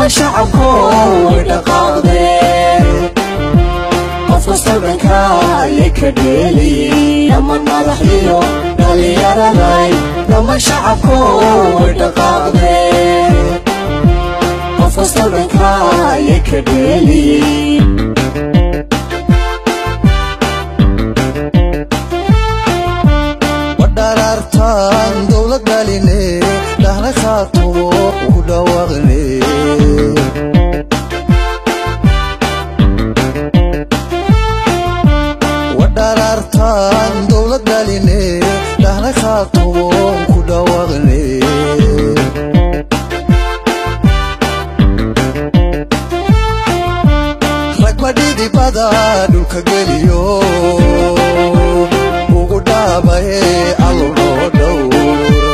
dhammaan shacabku way dhaqaaqdeen qof kastoo dhanka ayay ka dheeliyin dhammaan madaxdiyo dhallinyaraday dhammaan shacabku way dhaqaaqdeen qof kastoo dhanka ayay ka dheeliyin wadharaartaan dowlad dhaline dhahna khaatumo ku dhawaaqne wadharaartaan dowlad dhaline dhahna khaatumo ku dhawaaqne rag madhidibada dhulka geliyo ugu dhaabaye allo noo dhowr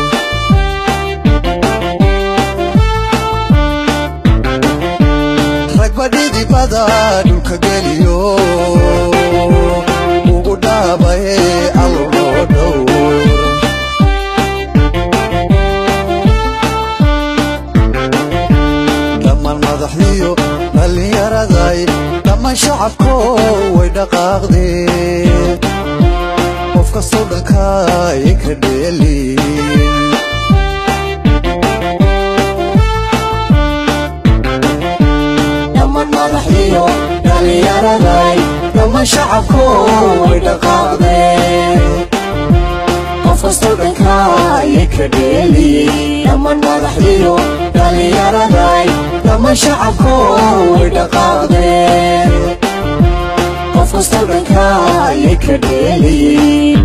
rag madhidibada dhulka geliyo ugu dhaabaye allo noo dhowr dhammaan madaxdiyo dhallinyaraday dhammaan shacabko way dhaqaaqdeen qof kastoo dhanka ay ka dheelin dhammaan madaxdiyo dhallinyaraday dhammaan shacabku way dhaqaaqdeen qof kastoo dhanka ayay ka dheeliyin dhammaan madaxdiyo dhallinyaraday dhammaan shacabku way dhaqaaqdeen qof kastoo dhanka ayay ka dheeliyin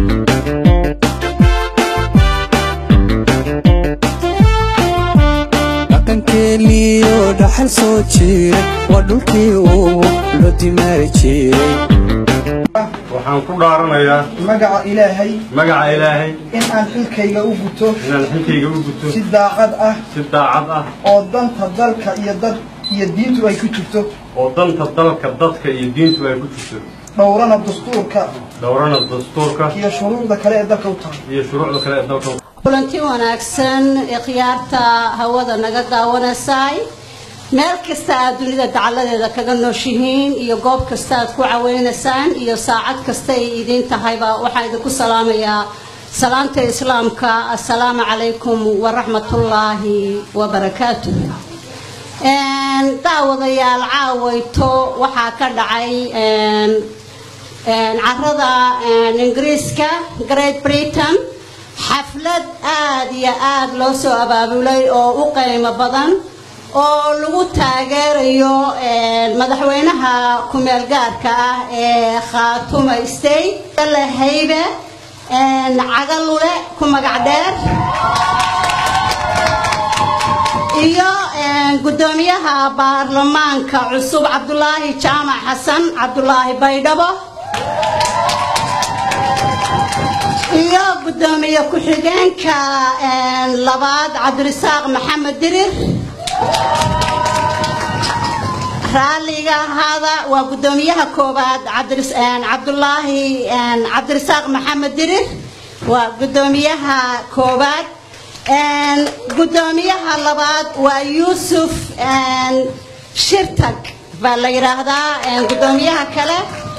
dhaqankeeniyo dhaxal soo jiray waa dhulkii uu loo dimaari jiray waxaan ku dhaaranayaa magaca ilaahay magaca ilaahay in aan xilkayga u guto inaan xilkayga u guto si daacad ah si daacad ah oo danta dalka iyo dad iyo diintu ay ku jirto oo danta dalka dadka iyo diintu ay ku jirto dhowrana dastuurka dhowrana dastuurka iyo shuruucda kale ee dalka u tahay iyo shuruucda kale ee dalka kulanti wanaagsan ee khiyaarta hawada naga daawanaysay meel kasta aad dunida dacaladeeda kaga nooshihiin iyo goob kasta aad ku caweynaysaan iyo saacad kasta ay idiin tahayba waxaan idinku salaamayaa salaanta islaamka assalaamu calaykum waraxmatullaahi wabarakaatu daawadayaal caawayto waxaa ka dhacay carada ingiriiska great britain xaflad aad iyo aad loo soo abaabulay oo u qiimo badan oo lagu taageerayo madaxweynaha ku-meel gaarka ah ee khaatuma state lahaybe cagalule ku magac dheer iyo gudoomiyaha baarlamaanka cusub cabdulaahi jaamac xasan cabdulaahi baydhabo iyo gudoomiye ku-xigeenka labaad cabdirasaaq maxamed dirir raalliga ahaada waa gudoomiyaha koowaad cabdulaahi cabdirasaaq maxamed dirir waa gudoomiyaha koowaad gudoomiyaha labaad waa yuusuf shirtag baa la yidhaahdaa gudoomiyaha kale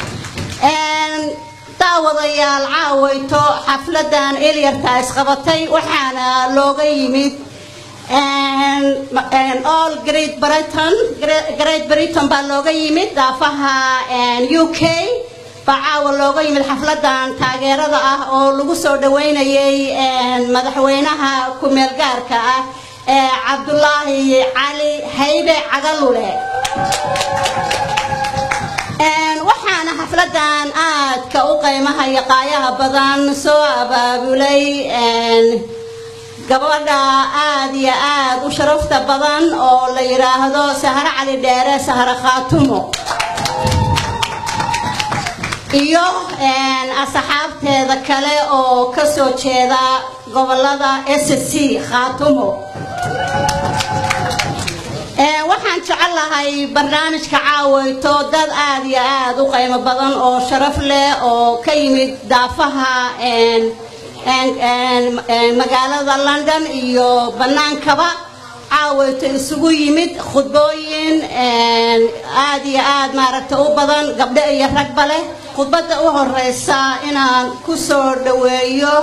daawadayaal caawayto xafladan elyarta isqabatay waxaana looga yimid all great britain great britain baa looga yimid daafaha u k baa caawa looga yimid xafladan taageerada ah oo lagu soo dhaweynayay madaxweynaha ku-meel gaarka ah ee cabdulaahi cali haybe cagalule waxaana xafladan aadka u qiimaha iyo qaayaha badan soo abaabulay gabadha aad iyo aad u sharafta badan oo la yidhaahdo sahro cali dheere sahro khaatumo iyo asxaabteeda kale oo ka soo jeeda gobolada s c khaatumo waxaan jecelahay barnaamijka caaweyto dad aad iyo aad u qiimo badan oo sharaf leh oo ka yimid daafaha magaalada london iyo bannaankaba caawayto isugu yimid khudbooyin aad iyo aad maaragta u badan gabdho iyo ragba leh khudbadda u horeysa inaan ku soo dhoweeyo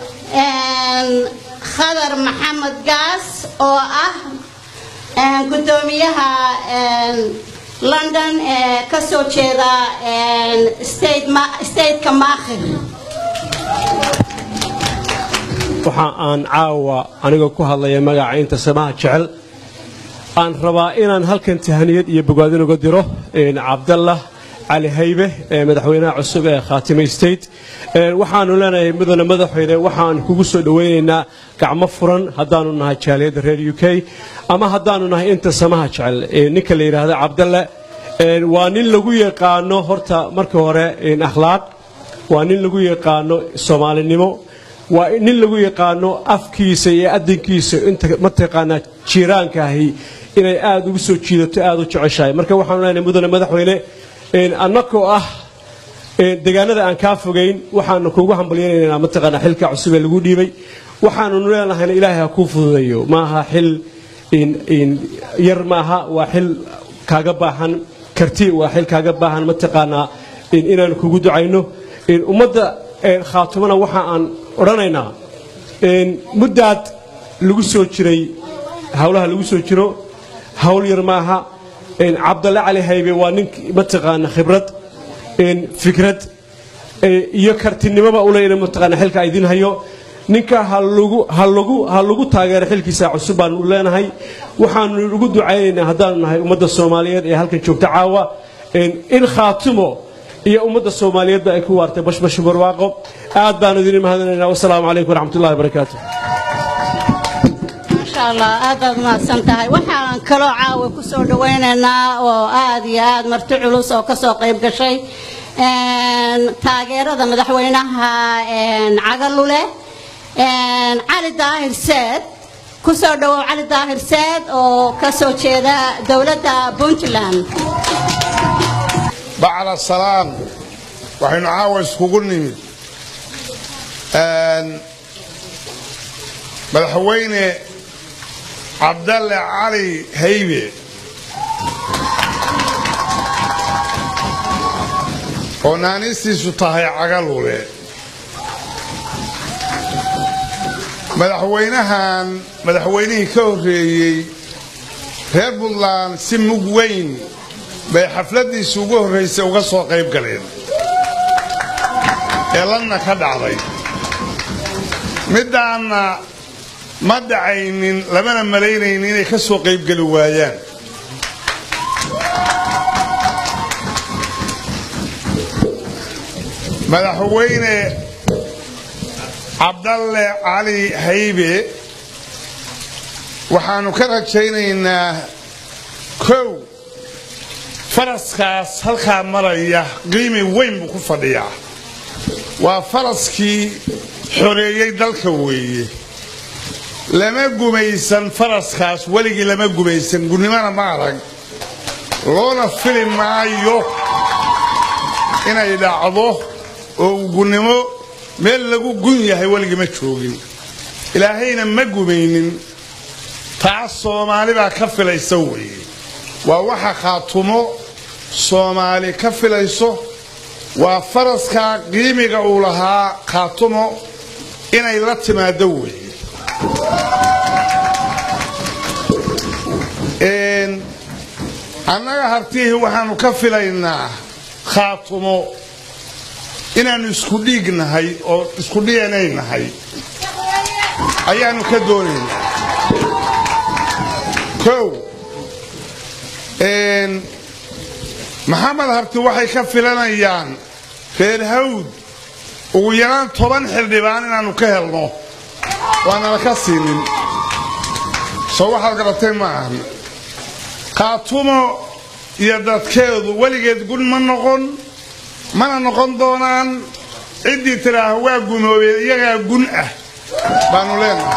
khadar maxamed gaas oo ah gudoomiyaha london ee ka soo jeeda stateka maakhir waxa aan caawa anigoo ku hadlaya magaca inta samaha jecel aan rabaa inaan halkan tahaniyad iyo bogaadin uga diro cabdallah cali haybe ee madaxweynaha cusub ee khaatimay state waxaanu leenahay mudane madaxweyne waxaan kugu soo dhoweynaynaa gacmo furan haddaanu nahay jaaliyadda reer u k ama haddaanu nahay inta samaha jecel ninka la yidhaahdo cabdalle waa nin lagu yaqaano horta marka hore akhlaaq waa nin lagu yaqaano soomaalinimo waa nin lagu yaqaano afkiisa iyo adinkiisa inta mataqaanaa jiiraanka ahi inay aad ugu soo jiidato aad u jeceshahay marka waxaanu leenahay mudane madaxweyne annakoo ah deegaanada aan kaa fogayn waxaanu kuugu hambalyaynaynaa mataqaanaa xilka cusub ee lagu dhiibay waxaanu leenahayna ilaahay ha kuu fududeeyo maaha xil yar maaha waa xil kaaga baahan karti waa xil kaaga baahan mataqaanaa inaanu kugu ducayno ummadda khaatumana waxa aan odhanaynaa muddaad lagu soo jiray howlaha lagu soo jiro hawl yar maaha cabdalle cali haybe waa nin mataqaana khibrad fikrad iyo kartinimoba uleyna mataqaana xilka idin hayo ninka ha lagu taageero xilkiisa cusub baanu leenahay waxaanu ugu ducaynaynaa haddaanu nahay ummadda soomaaliyeed ee halkan joogta caawa in khaatumo iyo ummadda soomaaliyeedba ay ku waartay bashbash barwaaqo aad baanu idin mahadinaynaa wasalaamu calaykum waraxmatullahi wabarakaatu maasha allah aad baad umahadsan tahay waxaan kaloo caawa ku soo dhawaynaynaa oo aad iyo aad marti culus oo ka soo qayb gashay taageerada madaxweynaha cagalule cali daahir seed ku soo dhawow cali daahir seed oo ka soo jeeda dowladda puntland bacda salaam waxaynu caawa iskugu nimid madaxweyne cabdalle cali haybe oo naanistiisu tahay cagalule madaxweynahan madaxweynihii ka horreeyey reer puntland si mug weyn bay xafladdiisi ugu horraysay uga soo qayb galeen ee lanna ka dhacday middaanna ma dhacaynin lamana malaynaynin inay ka soo qaybgeli waayaan madaxweyne cabdalle cali haybe waxaannu ka rajaynaynaa kow faraskaas halkaa maraya qiimi weyn buu ku fadhiyaa waa faraskii xoreeyey dalka weeye lama gumaysan faraskaas weligii lama gumaysan gunnimana ma arag loona fili maayo inay dhacdo oo gunnimo meel lagu gun yahay weligii ma joogin ilaahayna ma gumaynin taas soomaali baa ka filaysa weeye waa waxa khaatumo soomaali ka filayso waa faraskaa qiimiga uu lahaa khaatumo inay la timaado weeye annaga hartihii waxaannu ka filaynaa khaatumo inaannu isku dhiig nahay oo isku dhiyanay nahay ayaannu ka doonaynaa kow maxamed harti waxay ka filanayaan reer hawd ugu yaraan toban xildhibaan inaannu ka helno waanala ka siinin soo waxaad garatay ma ahan khaatumo iyo dadkeedu weligeed gun ma noqon mana noqon doonaan ciddii tidhaaha waa gumoobeen iyagaa gun ah baannu leenahay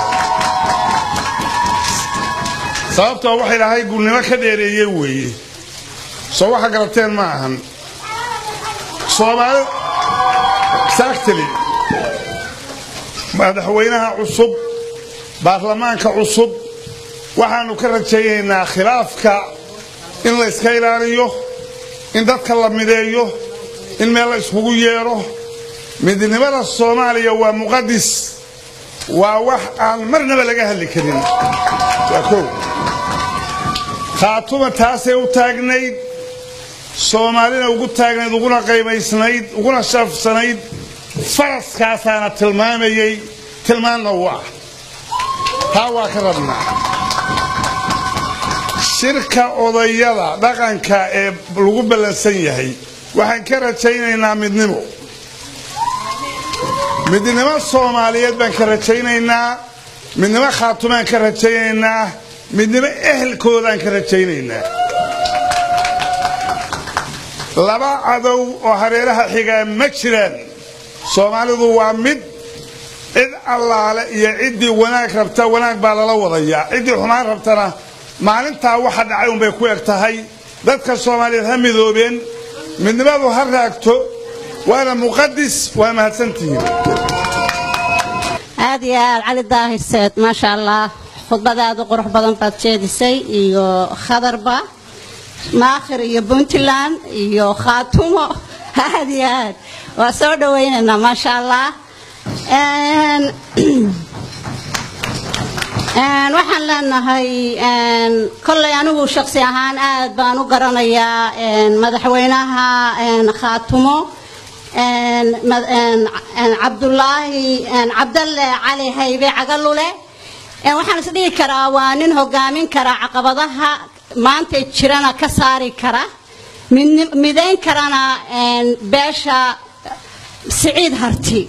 sababtoo waxay dhahay gunnimo ka dheereeye weeye soo waxa garateen ma ahan soomaali saagtali madaxweynaha cusub baarlamaanka cusub waxaannu ka rajaynaynaa khilaafka in la iska ilaaliyo in dadka la mideeyo in meel la iskugu yeedho midnimada soomaaliya waa muqadis waa wax aan marnaba laga hadli karin waa kow khaatuma taasay u taagnayd soomaalina ugu taagnayd uguna qaymaysnayd uguna shafsanayd faraskaasaana tilmaamayey tilmaanna u ah taa waa ka rabnaa shirka odayada dhaqanka ee lagu ballansan yahay waxaan ka rajaynaynaa midnimo midnimo soomaaliyeed baan ka rajaynaynaa midnimo khaatumaan ka rajaynaynaa midnimo ehelkoodaan ka rajaynaynaa laba cadow oo hareeraha xigaa ma jiraan soomaalidu waa mid cid allaale iyo ciddii wanaag rabta wanaag baa lala wadayaa ciddii xumaan rabtana maalintaa waxa dhacay unbay ku eg tahay dadka soomaaliyeed ha midoobeen midnimadu ha raagto waana muqadis waa mahadsantihiin aad iyo aad cali daahirseed maasha allah khudbadaada qurux badan baad jeedisay iyo khadarba maakhir iyo puntland iyo khaatumo aad iyo aad waa soo dhawaynaynaa maasha allah waxaan leenahay kolley anigu shaksi ahaan aad baan u garanayaa madaxweynaha khaatumo cabdulaahi cabdalle cali haybe cagalule waxaan is dhihi karaa waa nin hogaamin kara caqabadaha maanta jirana ka saari kara midayn karana beesha siciid harti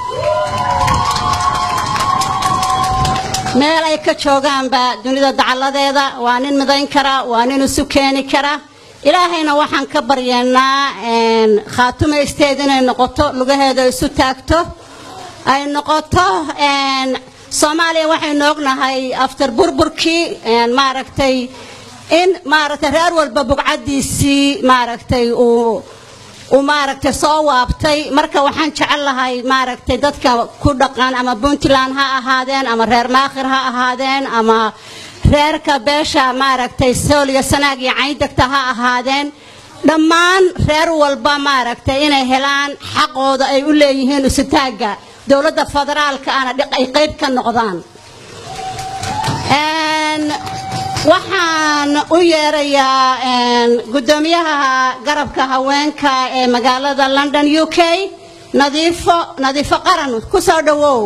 meel ay ka joogaanba dunida dacalladeeda waa nin midayn kara waa nin isu keeni kara ilaahayna waxaan ka baryeennaa khaatumo isteed inay noqoto lugaheeda isu taagto ay noqoto soomaaliya waxaynu ognahay after burburkii maaragtay in maaragtay reer walba bugcadiisii maaragtay uu uu maaragtay soo waabtay marka waxaan jecel lahay maaragtay dadka ku dhaqan ama puntland ha ahaadeen ama reer maakhir ha ahaadeen ama reerka beesha maaragtay sooliya sanaag iyo cayndegta ha ahaadeen dhammaan reer walba maaragtay inay helaan xaqooda ay u leeyihiin isutaagga dowladda federaalka ana ay qayb ka noqdaan waxaan u yeerayaa guddoomiyaha garabka haweenka ee magaalada london u k nadiifo nadiifo qaran ku soo dhowow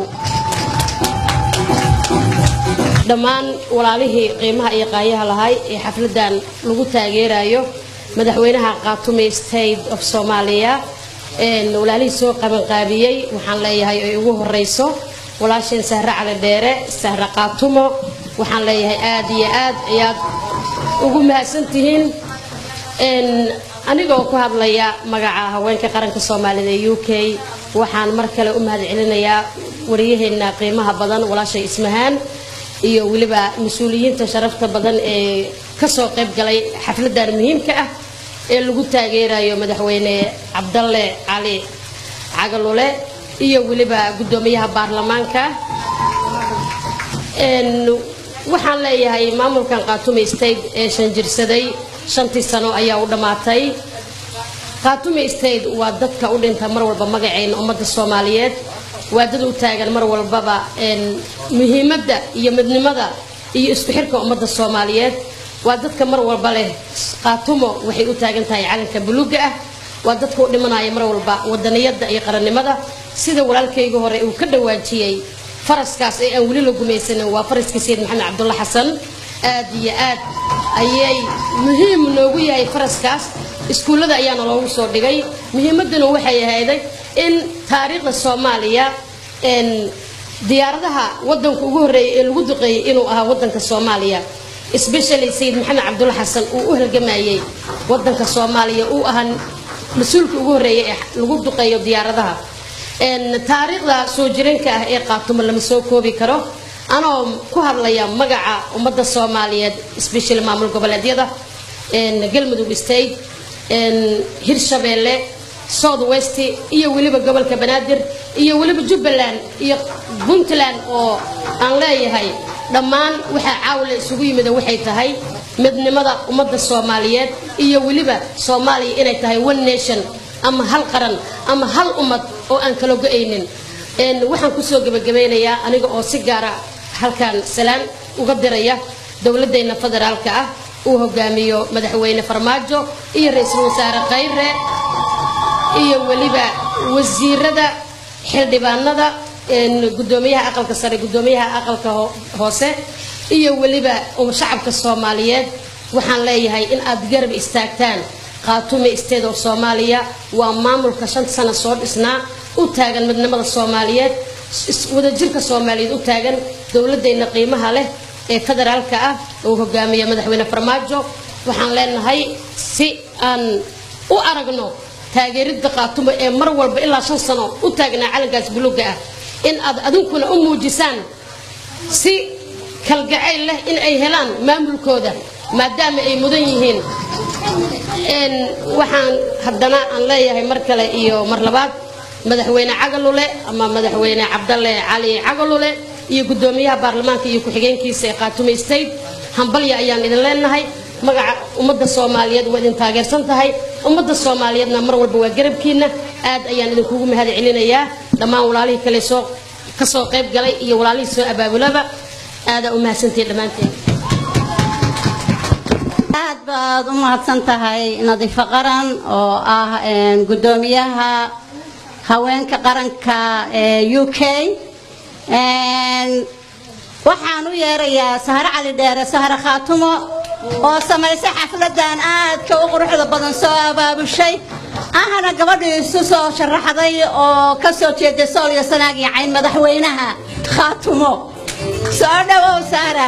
dhammaan walaalihii qiimaha iyo qaayaha lahay ee xafladan lagu taageerayo madaxweynaha khaatume state of soomaaliya walaalihii soo qabanqaabiyey waxaan leeyahay ay ugu horeyso walaasheen sahre cali dheere sahre khaatumo waxaan leeyahay aad iyo aad ayaad ugu mahadsantihiin anigoo ku hadlaya magaca haweenka qaranka soomaalida ee u k waxaan mar kale u mahad celinayaa wariyaheenna qiimaha badan walaashay ismahaan iyo weliba mas-uuliyiinta sharafta badan ee kasoo qayb galay xafladan muhiimka ah ee lagu taageerayo madaxweyne cabdalle cali cagalule iyo weliba guddoomiyaha baarlamaanka waxaan leeyahay maamulkan khaatume state ee shanjirsaday shantii sano ayaa u dhammaatay khaatume state waa dadka u dhinta mar walba magaceena ummadda soomaaliyeed waa dad u taagan mar walbaba muhiimadda iyo midnimada iyo isku xirka ummadda soomaaliyeed waa dadka mar walba leh khaatumo waxay u taagan tahay calanka buluuga ah waa dadka u dhimanaya mar walba wadaniyadda iyo qarannimada sida walaalkayga hore uu ka dhawaajiyey faraskaas ee aan weli la gumaysanin waa faraskii sayid maxamed cabdulla xasan aad iyo aad ayay muhiim noogu yahay faraskaas iskuullada ayaana loogu soo dhigay muhiimadduna waxay ahayday in taariikhda soomaaliya diyaaradaha wadanka ugu horreeyay ee lagu duqeeyey inuu ahaa wadanka soomaaliya especially sayid maxamed cabdulla xasan uu u halgamayey wadanka soomaaliya uu ahaa mas-uulka ugu horreeyay ee lagu duqeeyo diyaaradaha taariikhda soo jireenka ah ee qaatumo lama soo koobi karo anoo ku hadlaya magaca ummadda soomaaliyeed especially maamul goboleedyada galmudug state hirshabeelle south west iyo weliba gobolka banaadir iyo weliba jubbaland iyo puntland oo aan leeyahay dhammaan waxaa caawila isugu yimida waxay tahay midnimada ummadda soomaaliyeed iyo weliba soomaaliya inay tahay one nation ama hal qaran ama hal ummad oo aan kala go-aynin Een, waxaan kusoo gebagabeynayaa aniga oo si gaara halkan salaan uga diraya dowladdeena federaalka ah uu hogaamiyo madaxweyne farmaajo iyo ra-iisul wasaare khayre iyo weliba wasiirada xildhibaanada een, gudoomiyaha aqalka sare gudoomiyaha aqalka ho- hoose iyo weliba um, shacabka soomaaliyeed waxaan leeyahay in aad garab istaagtaan qaatume isteed oo soomaaliya waa maamulka shan sano soo dhisnaa u taagan midnimada soomaaliyeed is- wadajirka soomaaliyeed u taagan dowladdeena qiimaha leh ee federaalka ah uu hogaamiya madaxweyne farmaajo waxaan leenahay si aan u aragno taageeridda qaatumo ee mar walba ilaa shan sano u taagnaa calankaas buluuga ah in aad adinkuna u muujisaan si kalgacayl leh in ay helaan maamulkooda maadaama ay mudan yihiin Een, waxaan haddana aan leeyahay mar kale iyo mar labaad madaxweyne cagalule ama madaxweyne cabdalle cali cagalule iyo gudoomiyaha baarlamaanka iyo ku-xigeenkiisa ee qaatume state hambalya ayaan idin leenahay magaca ummadda soomaaliyeed waa idin taageersan tahay ummadda soomaaliyeedna mar walba waa garabkiina aad ayaan idinkugu mahad celinayaa dhammaan walaalihii kale soo ka soo qayb galay iyo walaalihii soo abaabulaba aadaa u mahadsantihiin dhammaanteen aad baad u mahadsan tahay nadiifo qaran oo ah een, gudoomiyaha haweenka qaranka ee u k Een, waxaan u yeerayaa sahre cali dheere sahre khaatumo oo samaysay xafladan aadka u quruxda badan soo abaabushay ahna gabadhii isu soo sharaxday oo ka soo jeeday sool iyo sanaag iyo cayn madaxweynaha khaatumo soo dhawow sahra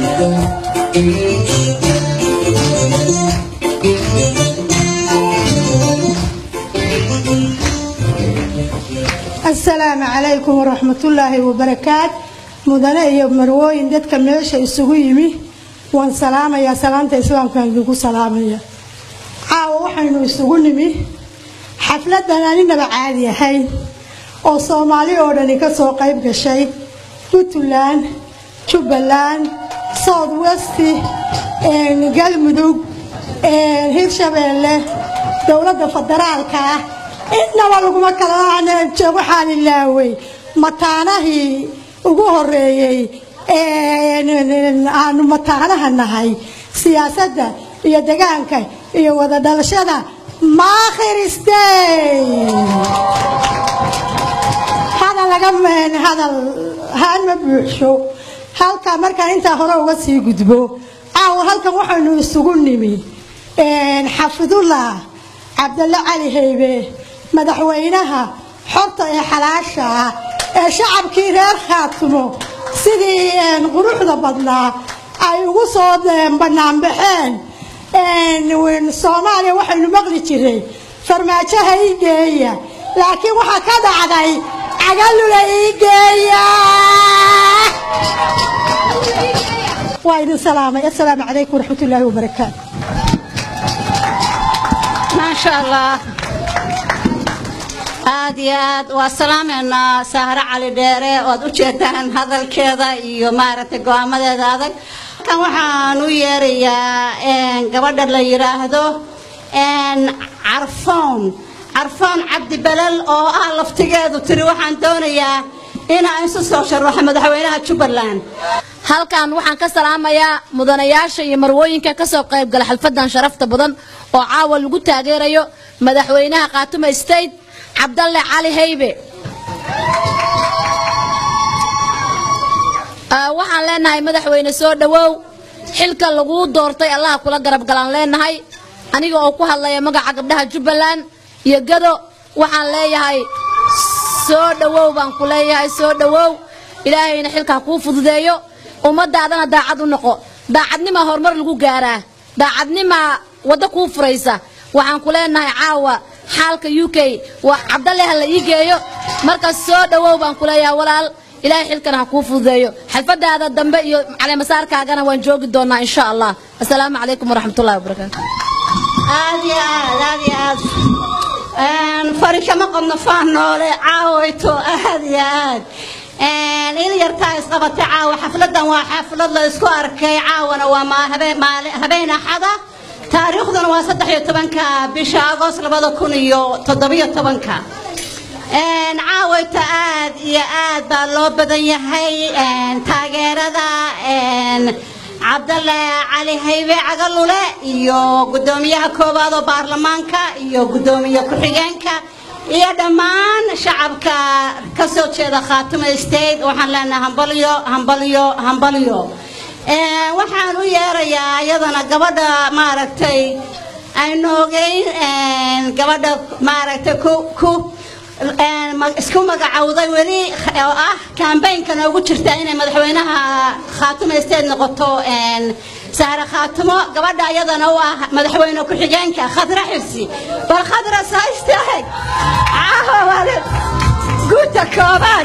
asalaamu calaykum waraxmatullaahi wabarakaat mudane iyo marwooyin dadka meesha isugu yimi waan salaamayaa salaanta islaamkaan idinku salaamaya caawa waxaynu isugu nimi xafladan aninaba caadi ahayn oo soomaali oo dhani ka soo qayb gashay puntland jubbaland south west galmudug hirshabeelle dowladda federaalka ah innaba laguma kala waxaan ilaawey mataanahii ugu horeeyey aanu mataanaha nahay siyaasadda iyo degaanka iyo wada dhalashada maakhiristay hadal laga hadal haan ma buuxsho halkaa markaan intaa hore uga sii gudbo caawa halkan waxaynu isugu nimi xafidullah cabdalle cali haybe madaxweynaha xorta ee xalaasha ah ee shacabkii reer khaatumo sidii quruxda badnaa ay ugu soo banaanbaxeen soomaaliya waxaynu maqli jiray farmaajoha ii geeya laakiin waxaa ka dhacday cagalula ii geeya waa idin salaamay assalaamu calaykum waraxmatullaahi wabarakaatu maasha allah aad iyo aad waa salaameynaa sahre cali dheere oad u jeedaan hadalkeeda iyo maaragtay go-aamadeeda adag kan waxaan u yeerayaa gabadha la yidhaahdo carfoon carfoon cabdi belel oo ah laftigeedu tiri waxaan doonayaa inaan isu soo sharaxo madaxweynaha jubbaland halkan waxaan ka salaamayaa mudanayaasha iyo marwooyinka ka soo qaybgala xalfadan sharafta badan oo caawa lagu taageerayo madaxweynaha khaatume state cabdalle cali haybe waxaan leenahay madaxweyne soo dhowow xilka laguu doortay allaha kula garab galaan leenahay aniga oo ku hadlaya magaca gabdhaha jubbaland iyo gado waxaan leeyahay soo dhowow baan ku leeyahay soo dhowow ilaahayna xilkaa kuu fududeeyo ummadaadana daacad u noqo daacadnimaa horumar lagu gaaraa daacadnimaa waddo kuu furaysa waxaan ku leenahay caawa xaalka u k waa cabdalle ha la ii geeyo markaas soo dhowow baan ku leeyahay walaal ilaahay xilkana ha kuu fududeeyo xalfadaada dambe iyo caleemasaarkaagana waan joogi doonaa insha allah assalaamu calaykum waraxmatullahi wabarakaatu aad iyo aad aad iyo aad fari kama qabno faan noole caawayto aad iyo aad il yartaa isqabatay caawa xafladan waa xaflad la isku arkay caawana waa ma- habe- maali- habeen axada taariikhduna waa saddex iyo tobanka bisha agost labada kun iyo toddobiyo tobanka Een, caawayta aad iyo aad baa loo badan yahay een, taageerada een, cabdalle cali haybe cagalule iyo gudoomiyaha koowaad oo baarlamaanka iyo gudoomiye ku-xigeenka iyo dhammaan shacabka ka soo jeeda khaatuma state waxaan leenahay hambalyo hambalyo hambalyo Een, waxaan u yeerayaa iyadana gabadha maaragtay aynu ogeyn een, gabadha maaragtay ku ku een, ma- isku magacowday weli oo ah kambaynka noogu jirta inay madaxweynaha khaatumo state noqoto een, sahre khaatumo gabadha iyadana u ah madaxweyne ku-xigeenka khadra xirsi bal khadra saa istaag caawa wale guuta koobaad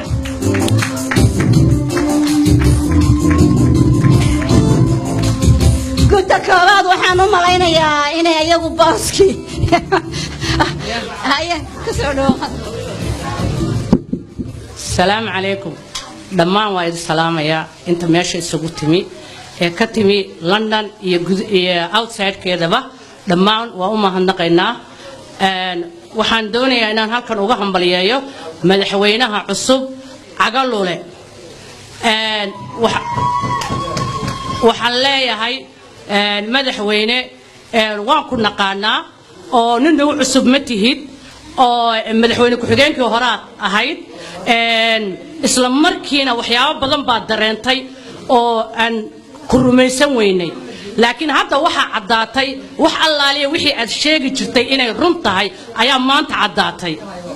guuta koobaad waxaan u malaynayaa inay iyagu booskii haye kasoo dhawo salaamu calaykum dhammaan waa idin salaamayaa inta meesha isugu timi ee ka timi london iyo gud- iyo outsidekeedaba dhammaan waa u mahadnaqaynaa Een, waxaan doonayaa inaan halkan uga hambaliyeeyo madaxweynaha cusub cagalule Een, waxa- waxaan leeyahay een, madaxweyne een, waan ku naqaanaa oo nin nagu cusub ma tihid oo madaxweyne ku-xigeenkii horaad ahayd Een, isla markiina waxyaabo badan baad dareentay oo aan ku rumaysan weynay laakiin hadda waxaa caddaatay wax allaaliya wixii aad sheegi jirtay inay run tahay ayaa maanta caddaatay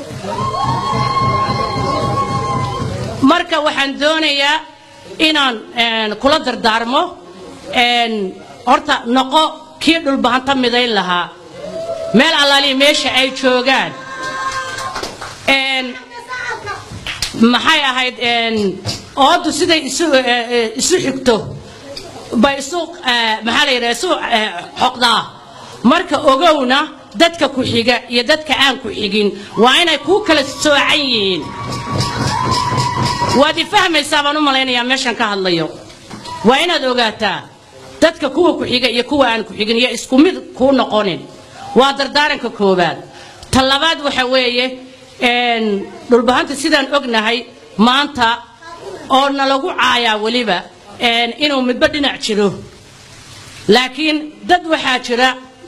marka waxaan doonayaa inaan een, kula dardaarmo een, horta noqo kii dhulbahanta midayn lahaa meel allaaliya meesha ay joogaan Een, maxay ahayd een, oodu siday isu eh, eh, isu xigto bay isu eh, maxaa la yidhaha isu eh, xoqdaa marka ogowna dadka ku xiga iyo dadka aan ku xigin waa inay kuu kala soocan yihiin waad i fahmaysaa baan u malaynayaa meeshan ka hadlayo waa inaad ogaataa dadka kuwa ku xiga iyo kuwa aan ku xigin iyo isku mid kuu noqonin waa dardaaranka koowaad ta labaad waxa weeye een, dhulbahanta sidaan ognahay maanta oo nalagu caayaa weliba een, inuu midba dhinac jiro laakiin dad waxaa jira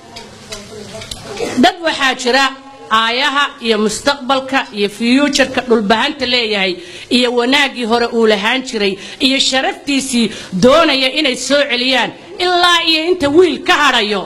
dad waxaa jira aayaha iyo mustaqbalka iyo fuuturka dhulbahanta leeyahay iyo wanaaggii hore uu lahaan jiray iyo sharaftiisii doonaya inay soo celiyaan ilaa iyo inta wiil ka hadhayo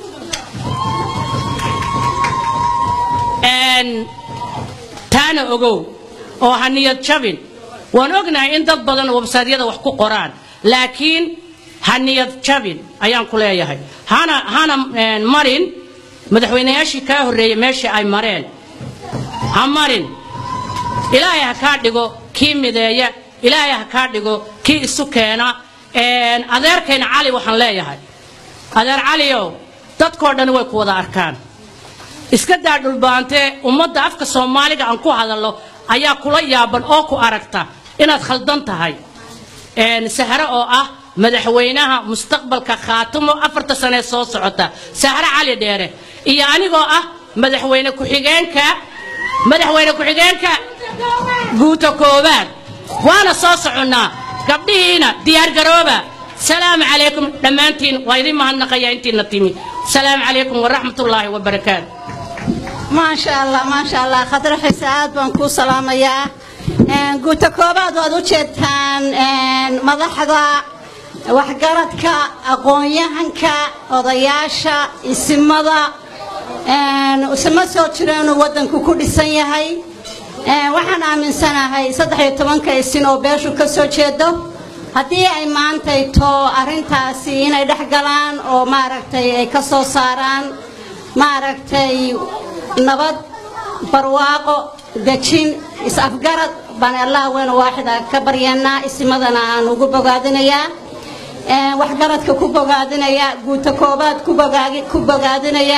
Een, taana ogow oo ha niyad jabin waan ognahay in dad badan websaadyada wax ku qoraan laakiin ha niyad jabin ayaan ku leeyahay hana hana een, marin madaxweynayaashii kaa horreeyey meeshii ay mareen ha marin ilaahay ha kaa dhigo kii mideeya ilaahay ha kaa dhigo kii isu keena Een, adeerkayna cali waxaan leeyahay adeer caliow dadkoo dhan way ku wada arkaan iska daa dhulbaantee ummadda afka soomaaliga aan ku hadallo ayaa kula yaaban oo ku aragta inaad khaldan tahay Een, sahre oo ah madaxweynaha mustaqbalka khaatimo afarta sane soo socota sahre cali dheere iyo anigoo ah madaxweyne ku-xigeenka madaxweyne ku-xigeenka guuta koowaad waana soo soconnaa gabdhihiina diyaargarooba salaamu calaykum dhammaantiin waa idin mahadnaqayaa intiina timi salaamu calaykum waraxmatullaahi wabarakaatu maasha allah maasha allah khadra xise aad baan kuu salaamayaa Een, guuta koobaad waad u jeedtaan een, madaxda waxgaradka aqoon-yahanka odayaasha isimada een, isma soo jiro inuu waddanku ku dhisan yahay Een, waxaan aaminsanahay saddex iyo tobanka isin oo beeshu ka soo jeedo haddii ay maantayto arrintaasi inay dhex galaan oo maaragtay ay ka soo saaraan maaragtay nabad barwaaqo dejin is-afgarad baan allah weyn waaxida ka baryanaa isimadana aan ugu bogaadinayaa Een, waxgaradka ku bogaadinaya guuta koobaad ku bogaagi- ku bogaadinaya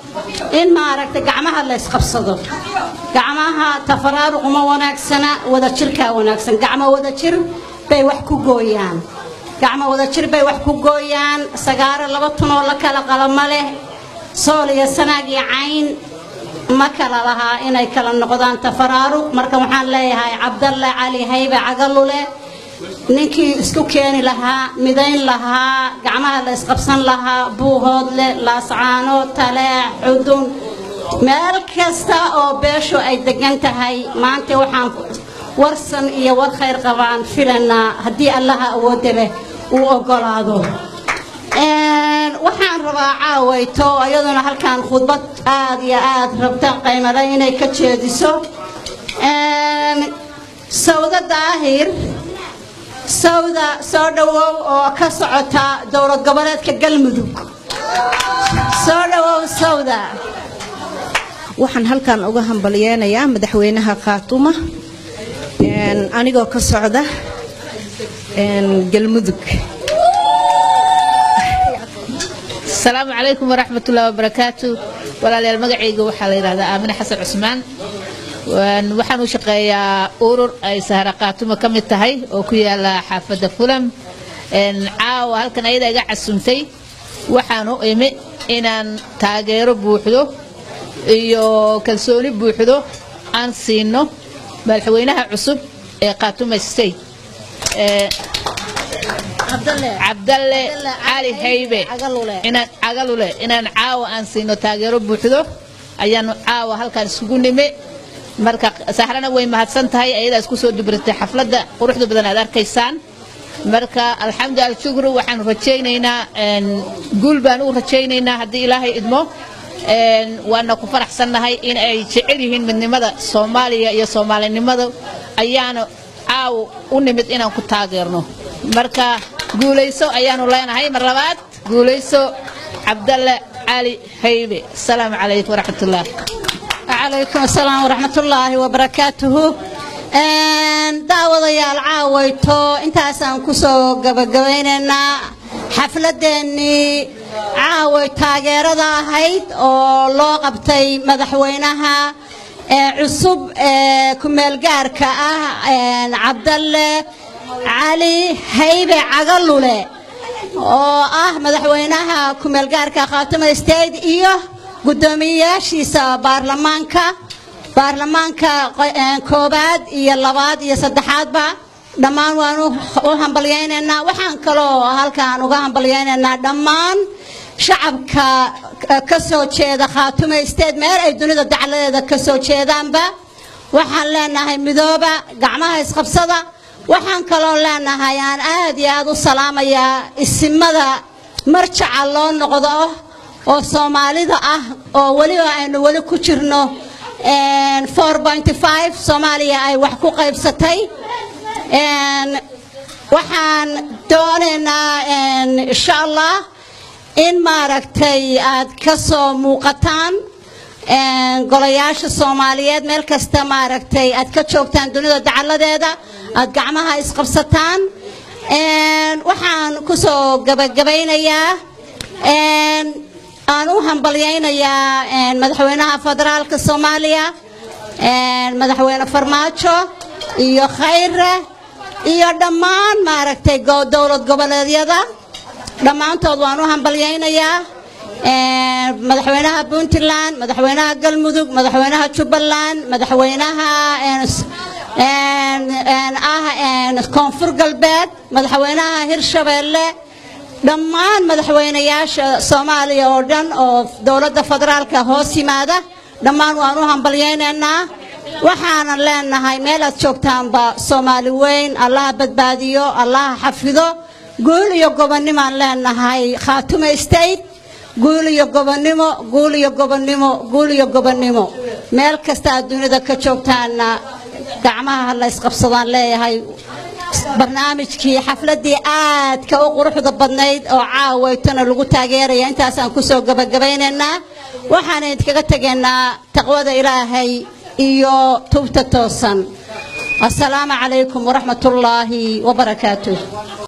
in maaragtay gacmaha la isqabsado gacmaha tafaraaruq uma wanaagsana wadajirkaa wanaagsan gacmo wadajir bay wax ku gooyaan gacmo wadajir bay wax ku gooyaan sagaaro laba tunoo la kala qalama leh sool iyo sanaag iyo cayn ma kala lahaa inay kala noqdaan tafaraaruq marka waxaan leeyahay cabdalle cali haybe cagalule ninkii isku keeni lahaa midayn lahaa gacmaha la isqabsan lahaa buuhoodle laascaano taleex xudun meel kasta oo beeshu ay degan tahay maanta waxaan warsan iyo war khayr qabaan filanaa haddii allaha awoodda leh uu ogolaado waxaan rabaa caawayto iyaduna halkaan khudbad aad iyo aad rabta qaymale inay ka jeediso sawda daahir sawda soo dhowow oo ka socota dowlad goboleedka galmudug soo dhowow sawda waxaan halkan uga hambalyeenayaa madaxweynaha khaatuma anigoo ka socda galmudug asalaamu calaykum waraxmatullahi wabarakaatu walaalayaal magacayga waxaa la yidhahdaa aamine xasan cusmaan waxaan u shaqeeyaa urur ay sahra khaatuma ka mid tahay oo ku yaala xaafadda fulam caawa halkan ayada iga casuntay waxaan u imi inaan taageero buuxdo iyo kalsooni buuxdo aan siino madaxweynaha cusub ee khaatuma state cabdalle cali haybe inaan cagalule inaan caawa aan siino taageero buuxdo ayaanu caawa halkaan isugu nime marka sahrana way mahadsan tahay ayadaa isku soo dubratay xafladda quruxda badan aad arkaysaan marka alxamdu alshukru waxaan rajaynaynaa guul baan u rajaynaynaa haddii ilaahay idmo waana ku faraxsannahay in ay jecel yihiin midnimada soomaaliya iyo soomaalinimada ayaanu caawa u nimid inaan ku taageerno marka guulayso ayaanu leenahay mar labaad guulayso cabdalle cali haybe asalaamu calaykum waraxmatullah calaykum asalaam waraxmatullaahi wabarakaatuhu daawadayaal caawayto intaasaan kusoo gabagabaynaynaa xafladeennii caaway taageerada ahayd oo loo qabtay madaxweynaha cusub ee ku-meelgaarka ah cabdalle cali haybe cagalule oo ah madaxweynaha ku-meelgaarka khaatuma state iyo guddoomiyeyaashiisa baarlamaanka baarlamaanka koobaad iyo labaad iyo saddexaadba dhammaan waan u hambalyaynaynaa waxaan kaloo halkaan uga hambalyaynaynaa dhammaan shacabka ka soo jeeda khaatuma state meel ay dunida dacladeeda ka soo jeedaanba waxaan leenahay midooba gacmaha isqabsada waxaan kaloo leenahay aan aad iyo aad u salaamayaa isimada marjaca loo noqdo oo soomaalida ah oo weliba aynu weli ku jirno soomaaliya ay wax ku qaybsatay waxaan doonaynaa insha allah in maaragtay aad ka soo muuqataan golayaasha soomaaliyeed meel kasta maaragtay aad ka joogtaan dunida dacaladeeda aad gacmaha isqabsataan waxaan kusoo gabagabaynayaa aan u hambalyaynayaa madaxweynaha federaalka soomaaliya madaxweyne farmaajo iyo khayre iyo dhammaan maaragtay dowlad goboleedyada dhammaantood waan u hambalyaynayaa madaxweynaha puntland madaxweynaha galmudug madaxweynaha jubbaland madaxweynaha ah koonfur galbeed madaxweynaha hirshabeelle dhammaan madaxweynayaasha soomaaliya oo dhan oo dowladda federaalka hoos yimaada dhammaan waan u hambalyaynaynaa waxaanan leenahay meel aad joogtaanba soomaali weyn allaha badbaadiyo allaha xafido guul iyo gobonnimaan leenahay khaatume state guul iyo gobonnimo guul iyo gobonnimo guul iyo gobonnimo meel kasta aad dunida ka joogtaanna gacmaha la ysqabsadaan leeyahay barnaamijkii xafladii aadka u quruxda badnayd oo caawaytona lagu taageeraya intaasaan kusoo gabagabaynaynaa waxaan idinkaga tegaynaa taqwada ilaahay iyo tubta toosan asalaamu calaykum waraxmatullaahi wabarakaatuh